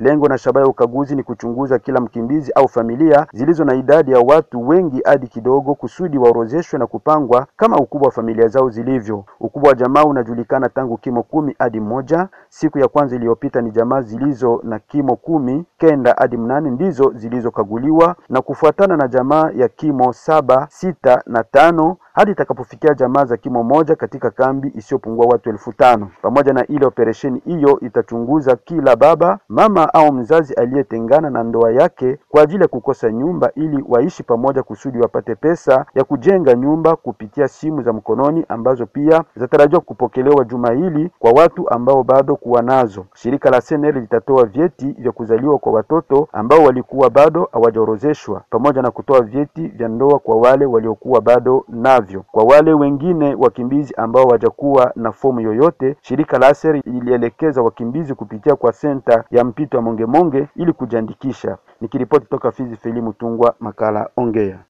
Lengo na shabaha ya ukaguzi ni kuchunguza kila mkimbizi au familia zilizo na idadi ya watu wengi hadi kidogo, kusudi waorozeshwe na kupangwa kama ukubwa wa familia zao zilivyo. Ukubwa wa jamaa unajulikana tangu kimo kumi hadi moja. Siku ya kwanza iliyopita ni jamaa zilizo na kimo kumi kenda hadi mnane ndizo zilizokaguliwa na kufuatana na jamaa ya kimo saba, sita na tano hadi itakapofikia jamaa za kimo moja katika kambi isiyopungua watu elfu tano. Pamoja na ile operesheni hiyo itachunguza kila baba, mama au mzazi aliyetengana na ndoa yake kwa ajili ya kukosa nyumba ili waishi pamoja kusudi wapate pesa ya kujenga nyumba kupitia simu za mkononi ambazo pia zinatarajiwa kupokelewa juma hili kwa watu ambao bado kuwa nazo. Shirika la SNL litatoa vyeti vya kuzaliwa kwa watoto ambao walikuwa bado hawajaorozeshwa pamoja na kutoa vyeti vya ndoa kwa wale waliokuwa bado navyo. Kwa wale wengine wakimbizi ambao hawajakuwa na fomu yoyote, shirika la ASER ilielekeza wakimbizi kupitia kwa senta ya mpito ya Mongemonge ili kujiandikisha. Nikiripoti toka Fizi, Feli Mutungwa, makala Ongea.